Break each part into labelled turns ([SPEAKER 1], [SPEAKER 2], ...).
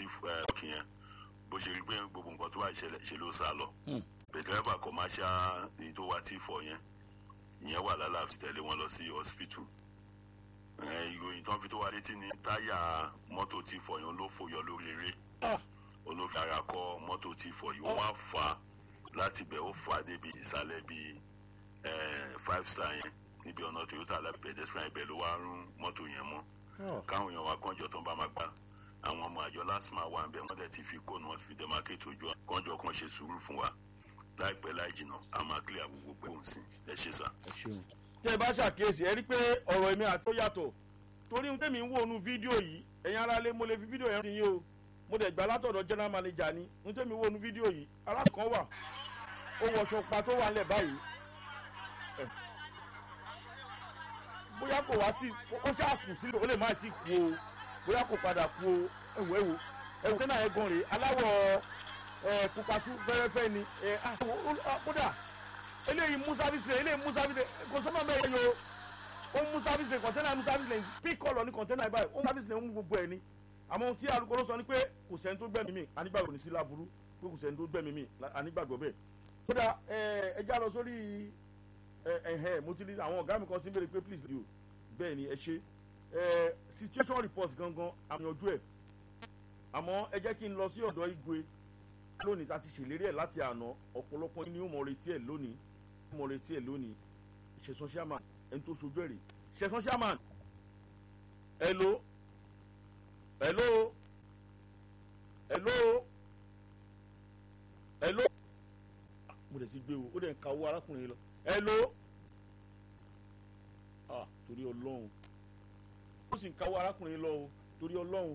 [SPEAKER 1] tí ọkì yẹn bó ṣe rí pé gbogbo nǹkan tó wà ìṣẹ̀lẹ̀ ṣe ló sá lọ bẹ̀dẹ́rẹ́bà commercial èyí tó wà tí fọ yẹn ìyẹn wà lálàáfíà tẹ̀lé wọn lọ sí hospital ìròyìn tó ń fi tó wá létí ní táyà mọ́tò tí fọ yẹn ló fòyọ lórí eré olófin ara kọ mọ́tò tí fọ yìí wọ́n á fà á láti bẹ̀ ó fà á débi ìsàlẹ̀ bíi five star yẹn níbi ọ̀nà toyota alábẹ́ pedestrian ibẹ̀ ló wá rún mọ́tò yẹn mọ́ káwọn èèyàn wa kànjọ tó ń bá máa gbà àwọn ọmọ àjọ lásìmọ̀ wà ń bẹ̀ wọ́n dẹ̀ ti fi kóònù wọn fi demarcate ojú kànjọ kan ṣe sùúrù fún wa láìpẹ́ láì jìnnà a máa clear gbogbo pé òun sìn ẹ ṣe sà.
[SPEAKER 2] tẹ́ ẹ bá ṣàkíyèsí ẹ rí pé ọ̀rọ̀ èmi àti ó yàtọ̀ torí ohun tẹ́mi ń wò nu fídíò yìí ẹ̀yin ara lé mo lè fi fídíò yẹn yín o mo dẹ̀ gbà látọ̀dọ̀ general manager ni ohun tẹ́mi wò nu fídíò yìí alákan wà ó wọṣọ pa tó wà nílẹ̀ báyìí bóyá kò wá tí ó ṣàsùn sílẹ̀ ó lè má ti kú o bóyá kò padà kú o ẹ̀wọ̀ ẹ̀wọ̀ ẹ̀wọ̀ tẹ́nà ẹ̀ gan rèé aláwọ̀ ẹ̀ pupasu fẹ́rẹ́fẹ́ ni ẹ̀ kódà eléyìí mú service lane eléyìí mú service lane kò sọ́mọ́ bẹ́ẹ̀ yẹ o ó mú service lane kọ̀ntẹ́nà mú service lane pí kọ́lọ̀ ní kọ̀ntẹ́nà báyìí ó mú service lane ó mú gbogbo ẹ̀ ni àmọ́ tí arúgbó ló sọ ni pé kò sẹ́ni tó gbẹ̀mí mi anígbàgbọ́ ní sí láburú pé kò sẹ́ni tó gbẹ̀mí mi anígbàgbọ́ bẹ́ẹ̀ kódà ẹ já lọ sórí ẹhẹ mo ti rí àwọn ọ̀gá mi kan sí béèrè pé please do bẹ́ẹ̀ ni ẹ ṣe situation report gangan àmìyànjú ẹ̀ àmọ́ ẹ jẹ́ kí n lọ sí ọ̀dọ̀ igwe lónìí tá a ti ṣèlérí ẹ̀ láti àná ọ̀pọ̀lọpọ̀ ní ó mọ̀ retí ẹ̀ lónìí ó mọ̀ retí ẹ̀ lónìí ṣẹ̀sán chairman ẹni tó ṣojú ẹ̀ rè ṣẹ̀sán chairman hello hello hello hello mo dẹ̀ ti gbé o ó dẹ̀ ń ka owó arákùnrin lọ hello ah torí ọlọ́run ó sì ń ka owó arákùnrin lọ o torí ọlọ́run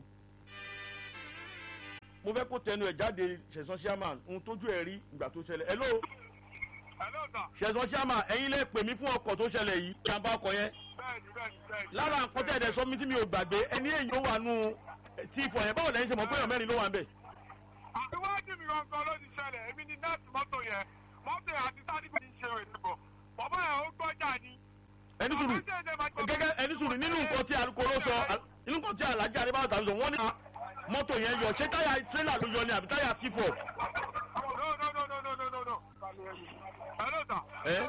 [SPEAKER 2] mo fẹ́ kó tẹnu ẹ̀ jáde ṣẹ̀sán chairman ohun tójú ẹ̀ rí ìgbà tó ṣẹlẹ̀ hello ṣẹ̀sán chairman ẹ̀yin lè pè mí fún ọkọ̀ tó ṣẹlẹ̀ yìí ìjàmbá ọkọ̀ yẹn lára nǹkan tẹ̀ ẹ̀dẹ̀ sọ mi tí mi ò gbàgbé ẹni èyí ó wà nù tí ìfọ̀ yẹn báwo lẹ́yìn ṣe mọ̀ pé èèyàn mẹ́rin ló wà ń bẹ̀.
[SPEAKER 3] àtiwájú mi gangan ló ti ṣẹlẹ̀ èmi ni nọ́ọ̀sì mọ́tò yẹn mọ́tò yẹn àti sáré bí ṣe ètò bọ̀ bàbá yẹn ó gbọ́jà ni.
[SPEAKER 2] ẹni sùúrù gẹ́gẹ́ ẹni sùúrù nínú nǹkan tí alukoro sọ nínú nǹkan tí alhaji adébáyọ̀ tàbí sọ wọ́n ní mọ́tò yẹn yọ ṣé táyà tírélà ló yọ ni àbí táyà tífọ̀. ẹ.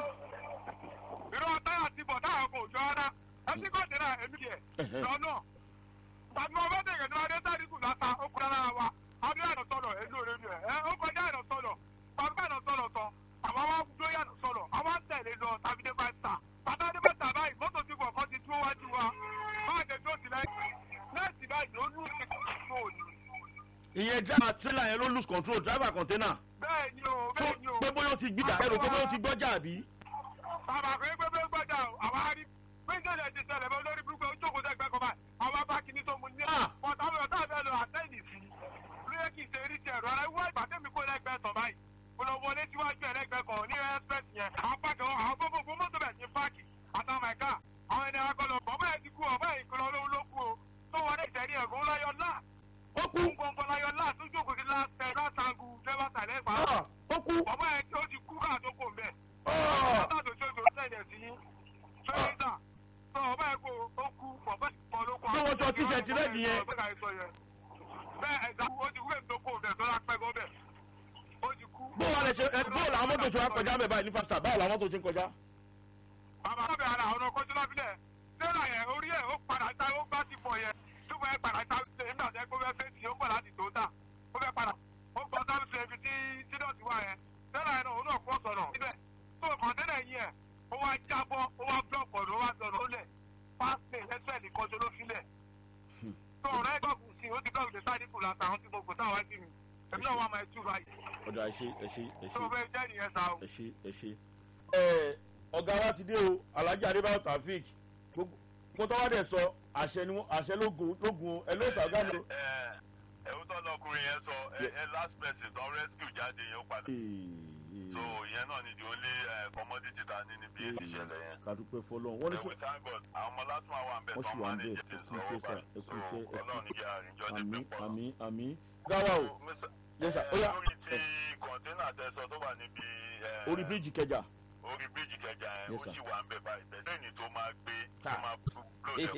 [SPEAKER 3] irọ́ táyà tífọ̀ táyà kò jọ ọ́nà ẹtí kò dé náà èmi yẹ lọ́nà tàbí wọn bá dẹ̀gẹ̀ náà adé sáré kù láta ó kúrẹ́ lára wa adé àná sọ̀rọ̀ èlò rẹ̀ ni ẹ̀ ó kọjá àná sọ̀rọ̀ tàbí àná sọ̀rọ̀ tán àwọn wa gbé yàtọ̀ sọ̀rọ̀ àwọn ń tẹ̀lé lọ tàbí dé máa ń tà bàtà dé máa ń tà báyìí mọ́tò tí kọ̀ọ̀kan ti dúró wájú wa máa jẹ tó ti lẹ́yìn lẹ́sìn báyìí ó lù sí control ni.
[SPEAKER 2] ìyẹn driver trailer yẹn ló lose control driver container.
[SPEAKER 3] bẹ́ẹ̀ ni o bẹ́ẹ̀ ni o.
[SPEAKER 2] pé bóyá ó ti gbìjà ẹrù pé bóyá ó ti gbọ́jà àbí.
[SPEAKER 3] bàbá pé pé pé gbọ́jà o àwa rí méjèèjì ti ṣẹlẹ̀ bọ́ lórí burúkú ojú òkú tẹ́gbẹ́ kọ́ báyìí àwa bá kíní tó mu ní. ọ̀tá mi ọ̀tá mi lọ àtẹ́yìn sí lóye kì í ṣe rí tiẹ̀ rọra wá ìbàdàn kó lẹ́gbẹ̀ẹ́ tán báyìí olówó síwájú ẹ̀rẹ́gbẹ́ kan ní express yẹn àwọn pàkẹ́ wọn àwọn gbogbo mọ́tò bẹ̀ sí páàkì àtàwọn ẹ̀ka àwọn ẹni akọlọ bọ́bá ẹ̀ ti kú ọ̀bá ẹ̀ ìkọlọ olówó ló kú o tó wọlé ìtẹ̀rí ẹ̀gún láyọ̀ náà
[SPEAKER 2] ó kú
[SPEAKER 3] gbọ̀ngbọ̀n láyọ̀ náà tó jókòó sí láṣẹ láṣàgù dẹ́wà tàlẹ́ pa
[SPEAKER 2] ó kú
[SPEAKER 3] bọ́bá ẹ̀ tí ó ti kú káà tó kò mbẹ́ bọ́bá tó tó tó sẹ̀dẹ̀ sí fẹ́ẹ́sà tó ọba ẹ̀ kó ó kú bọ́bá ìkọ̀ ló kọ́
[SPEAKER 2] tó wọ́n sọ tíṣẹ̀tì rẹ̀ nìyẹn
[SPEAKER 3] bẹ́ẹ̀ ẹ̀dá ó ti wé tó kò mbẹ́ tó lápẹ́ gọ́ bẹ́ẹ̀ ó ti kú.
[SPEAKER 2] bóòlù àwọn ẹ bóòlù àwọn mọ́tò ṣe wá kọjá mẹ́ báyìí ní fásitì báwo làwọn mọ́tò ṣe ń kọjá.
[SPEAKER 3] bàbá sábẹ́ ara àwọn ọkọ̀ tó lábílẹ̀ lẹ́la yẹn orí ẹ̀ ó padà ta ó gbá ti pọ̀ yẹn tó fẹ́ padà ta ṣe nígbà tẹ́ kó fẹ́ fèsì ó pọ̀ láti tó tà ó fẹ́ padà ó gbọ́ sáà ṣe ibi tí sídọ̀tì wà yẹn lẹ́la yẹn náà òun náà kọ́ sọ̀rọ̀ síbẹ̀ tó kọ̀ǹtẹ́nà yìí ẹ̀ ó wá jábọ́ ó wá blọọkì ọ̀dọ̀ ó wá sọ̀rọ̀ ó lẹ̀ pásítẹ̀ ẹsẹ̀ nìkan ṣe ló filẹ̀ tó ọ̀rẹ́ gbọ̀gùn sí ó ti gbọ̀gùn sáré kù látàwọn tí mo kò táwọn sí mi èmi náà wà máa tú báyìí.
[SPEAKER 2] ọ̀dà ẹ ṣe ẹ ṣe ẹ ṣe
[SPEAKER 3] tó fẹ́ jẹ́ nìyẹn sá o.
[SPEAKER 2] ẹ ṣe ẹ ṣe. ẹ ọ̀gá wa ti dé o alhaji adébáyọ̀ taofik kó tọ́wọ́ dẹ̀ sọ àṣẹ ni àṣẹ lógun lógun ẹ ló sọ ọ̀gá mi.
[SPEAKER 1] ẹ̀hún tó lọkùnrin yẹn sọ ẹ last person tó rescue jáde yẹn ó padà. so ìyẹn náà ni the only commodity ta ní níbi èsì ìṣẹ̀lẹ̀ yẹn.
[SPEAKER 2] kàdúpẹ́ fọlọ́n wọ́n ní
[SPEAKER 1] ẹ
[SPEAKER 2] sọ
[SPEAKER 1] wí thank God àwọn ọmọ last man wà ń bẹ̀
[SPEAKER 2] wọ́n
[SPEAKER 1] tó
[SPEAKER 2] sì
[SPEAKER 1] ń
[SPEAKER 2] wà ń bẹ̀
[SPEAKER 1] manage
[SPEAKER 2] ẹ
[SPEAKER 1] things
[SPEAKER 2] kú
[SPEAKER 1] lọ́wọ́
[SPEAKER 2] iṣẹ́ sà
[SPEAKER 1] báyìí
[SPEAKER 2] ẹ
[SPEAKER 1] so
[SPEAKER 2] kú iṣẹ́ ẹ kú
[SPEAKER 1] ọlọ́run ní kí àrìnjọ́ ní
[SPEAKER 2] àmì
[SPEAKER 1] pípọ̀
[SPEAKER 2] àmì àmì gáwá o Yes, sir. Ó yá.
[SPEAKER 1] lórí ti kọ̀ńténà tẹ̀sán tó wà níbi eh,
[SPEAKER 2] orí bíríìjì kẹjà.
[SPEAKER 1] orí bíríìjì kẹjà yẹn
[SPEAKER 2] Yes,
[SPEAKER 1] ó
[SPEAKER 2] sir.
[SPEAKER 1] sì wà ń bẹ̀ báyìí bẹ́ẹ̀ lẹ́yìn tó máa gbé tó
[SPEAKER 2] Ah.
[SPEAKER 1] máa blow